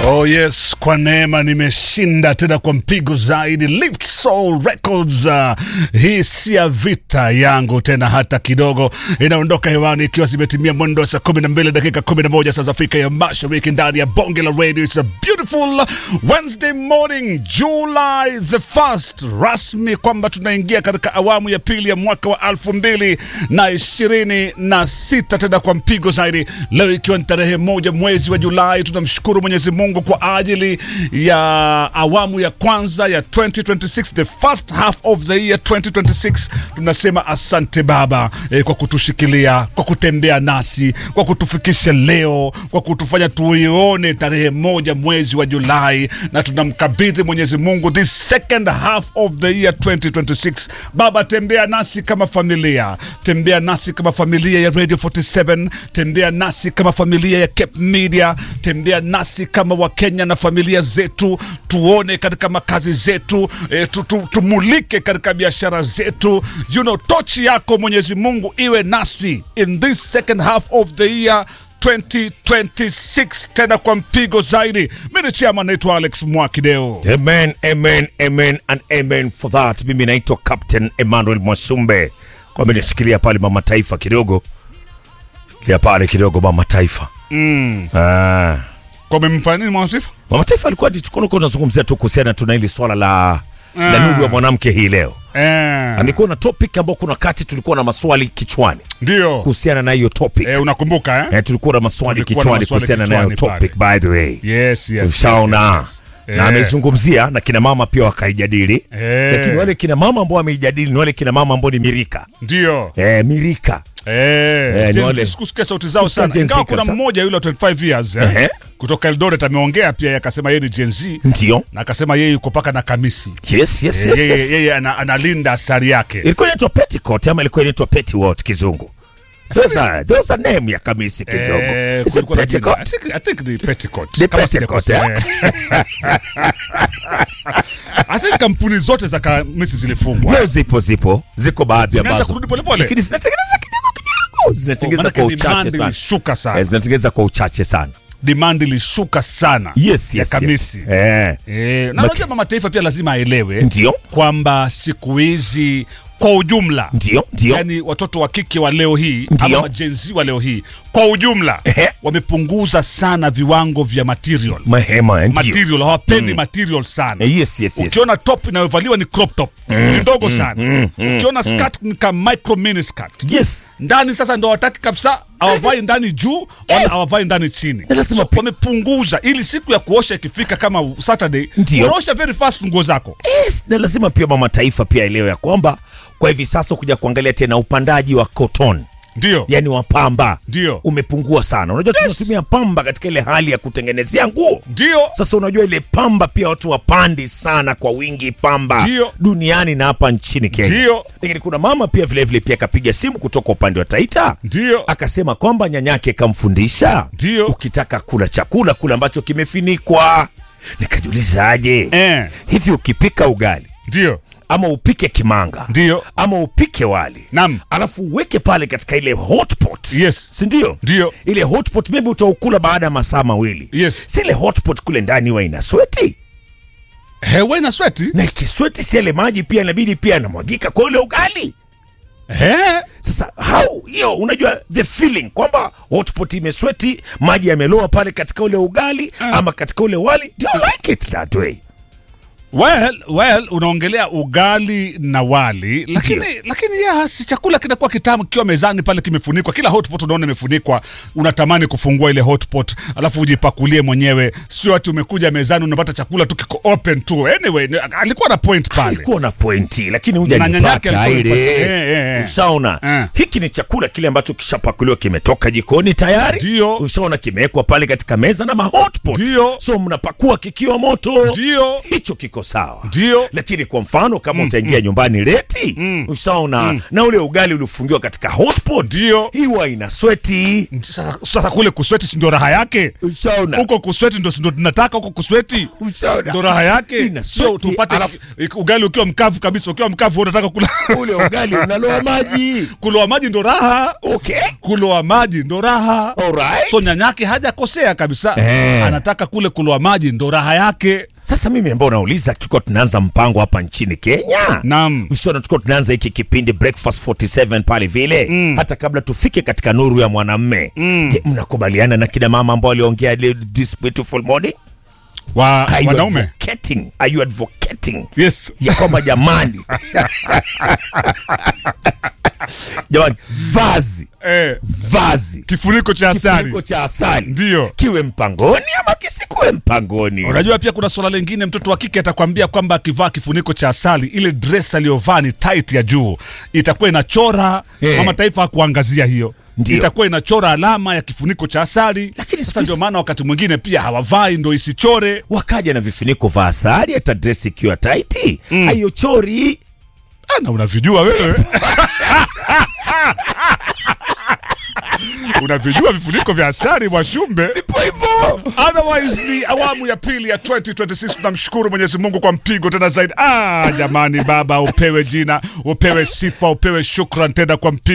Oh yes, kwa neema nimeshinda tena kwa mpigo zaidi. Lift Soul Records. Uh, hii si ya vita yangu tena hata kidogo. Inaondoka hewani ikiwa zimetimia mwendo wa saa 12 dakika 11 saa za Afrika ya Mashariki ndani ya bonge la radio. It's a beautiful Wednesday morning July the 1st, rasmi kwamba tunaingia katika awamu ya pili ya mwaka wa elfu mbili na ishirini na sita tena kwa mpigo zaidi. Leo ikiwa ni tarehe moja mwezi wa Julai, tunamshukuru Mwenyezi Mungu kwa ajili ya awamu ya kwanza ya 2026 the first half of the year 2026. Tunasema asante Baba eh, kwa kutushikilia, kwa kutembea nasi, kwa kutufikisha leo, kwa kutufanya tuione tarehe moja mwezi wa Julai, na tunamkabidhi Mwenyezi Mungu this second half of the year 2026. Baba, tembea nasi kama familia, tembea nasi kama familia ya Radio 47, tembea nasi kama familia ya Cape Media, tembea nasi kama Wakenya na familia zetu, tuone katika makazi zetu e, tu, tu, tumulike katika biashara zetu. You know, tochi yako Mwenyezi Mungu iwe nasi in this second half of the year 2026 tena kwa mpigo zaidi. Mi ni chama naitwa Alex Mwakideo. Amen, amen, amen and amen for that. Mimi naitwa Captain Emmanuel Mwasumbe. Kwa mimi nishikilia pale mama taifa kidogo. Kia pale kidogo mama taifa. Mm. Ah. Kwa memfanya nini Mwasifu? Mama taifa alikuwa tukono kwa tunazungumzia tu kuhusiana tu na hili swala la la Ah. nuru ya mwanamke hii leo. Eh, Amekuwa na topic ambao kuna wakati tulikuwa na maswali kichwani ndio kuhusiana na hiyo topic. eh, unakumbuka eh? Eh, tulikuwa na maswali Tulikuwa na kichwani maswali kuhusiana na hiyo kichwani topic by the way. Yes, yes. Ushaona yes, yes, yes. na Eh, amezungumzia na kina mama pia wakaijadili Eh. lakini wale kina mama ambao wameijadili ni wale kina mama ambao ni mirika ndio eh, mirika Eh, ni Gen Z wale- sikusikia sauti zao Kusikia sana Gen Z ingawa kuna kabisa. mmoja yule wa 25 years eh, Ehe. kutoka Eldoret ameongea pia akasema yeye ni Gen Z ndio na akasema yeye yuko paka na kamisi yes, yes, Eh, yes, yeye, yes. yeye ana, analinda asari yake ilikuwa inaitwa petticoat ama ilikuwa inaitwa petticoat kizungu Those are, those are name ya kamisi kizungu Eh, Is it kulikuwa na jina. I petticoat? think- I think ni petticoat. Ni Kama petticoat, sijakosea. I think kampuni zote za kamisi zilifungwa Leo zipo zipo ziko baadhi Zimeanza ambazo kurudi polepole. lakini zinatengeneza kidogo kidogo zinatengeneza Manake kwa demand uchache sana ilishuka Eh, sana zinatengeneza kwa uchache sana demand ilishuka sana yes, ya yes, kamisi yes. Eh. Eh, na Maki- unajua mama taifa pia lazima aelewe ndio kwamba siku hizi kwa ujumla ndio ndio yani watoto wa kike wa leo hii Ndio. ama majenzi wa leo hii kwa ujumla Ehe. wamepunguza sana viwango vya material mahema ndio material hawapendi material sana Eh, yes, yes, yes. ukiona top inayovaliwa ni crop top ni ndogo sana ukiona skirt ni ka micro mini skirt yes ndani sasa ndo wataki kabisa hawavai ndani juu wala Yes. hawavai ndani chini Na lazima so, pi- wamepunguza ili siku ya kuosha ikifika kama saturday Ndio. unaosha very fast nguo zako yes, na lazima pia mama taifa pia elewe ya kwamba kwa hivi sasa kuja kuangalia tena upandaji wa cotton ndio yani wa pamba Ndio. umepungua sana unajua tunatumia pamba katika ile hali ya kutengenezea nguo ndio sasa unajua ile pamba pia watu wapandi sana kwa wingi pamba Ndio. duniani na hapa nchini kenya Ndio. lakini kuna mama pia vilevile vile pia akapiga simu kutoka upande wa taita ndio akasema kwamba nyanyake kamfundisha Ndio. ukitaka kula chakula kula ambacho kimefinikwa nikajiuliza aje eh, hivi ukipika ugali ndio ama upike kimanga ndio ama upike wali Naam. alafu uweke pale katika ile hotpot Yes. sindio Ndio. ile hotpot maybe utaukula baada ya masaa mawili Yes. si ile hotpot kule ndani huwa ina sweti hewe na sweti na ikisweti si yale maji pia inabidi pia yanamwagika kwa ule ugali eh, sasa how hiyo unajua the feeling kwamba hotpot imesweti maji yameloa pale katika ule ugali ama katika ule wali do you like it that way well, well unaongelea ugali na wali lakini Ndio. lakini ya si chakula kinakuwa kitamu kikiwa mezani pale kimefunikwa kila hotpot unaona imefunikwa unatamani kufungua ile hotpot alafu ujipakulie mwenyewe sio ati umekuja mezani unapata chakula tu kiko open tu anyway ni- alikuwa na point pale alikuwa na pointi lakini Na nyanyake hujanipata alikuwa ile anaipata. Eh, eh, eh. ushaona Eh. hiki ni chakula kile ambacho kishapakuliwa kimetoka jikoni tayari Ndio. ushaona kimewekwa pale katika meza na mahotpot Ndio. so mnapakua kikiwa moto ndio hicho kiko iko sawa ndio lakini kwa mfano kama utaingia nyumbani leti ushaona na ule ugali uliofungiwa katika hotpot ndio hiwa ina sweti sasa, sasa kule kusweti si ndio raha yake ushaona huko kusweti ndo ndo tunataka huko kusweti ushaona ndo raha yake Ina sio sweti, tupate alafu- ugali ukiwa mkavu kabisa ukiwa mkavu unataka kula ule ugali unaloa maji kuloa maji ndo raha okay kuloa maji ndo raha alright so nyanyake hajakosea kabisa Eh. anataka kule kuloa maji ndo raha yake sasa mimi ambao nauliza tulikuwa tunaanza mpango hapa nchini kenya Naam. Ushaona tulikuwa tunaanza hiki kipindi breakfast 47 pale vile mm. hata kabla tufike katika nuru ya mwanamme mm. je mnakubaliana na kina mama ambao waliongea leo this beautiful morning wa Are you wanaume advocating? Are you advocating yes ya kwamba jamani jamani vazi eh, vazi kifuniko cha asali kifuniko cha asali ndio kiwe mpangoni ama kisikuwe mpangoni unajua pia kuna swala lingine mtoto wa kike atakwambia kwamba akivaa kifuniko cha asali ile dress aliyovaa ni tight ya juu itakuwa inachora Eh. mama taifa hakuangazia hiyo Ndio. itakuwa inachora alama ya kifuniko cha asali Lakini siku sasa hizi- ndio maana wakati mwingine pia hawavai ndo isichore wakaja na vifuniko vya asali hata dress ikiwa taiti mm. haiochori Ah, na unavijua wewe unavijua vifuniko vya asali mwashumbe ipo hivyo otherwise ni awamu ya pili ya 2026 tunamshukuru mwenyezi mungu kwa mpigo tena zaidi ah jamani baba upewe jina upewe sifa upewe shukran tena kwa mpigo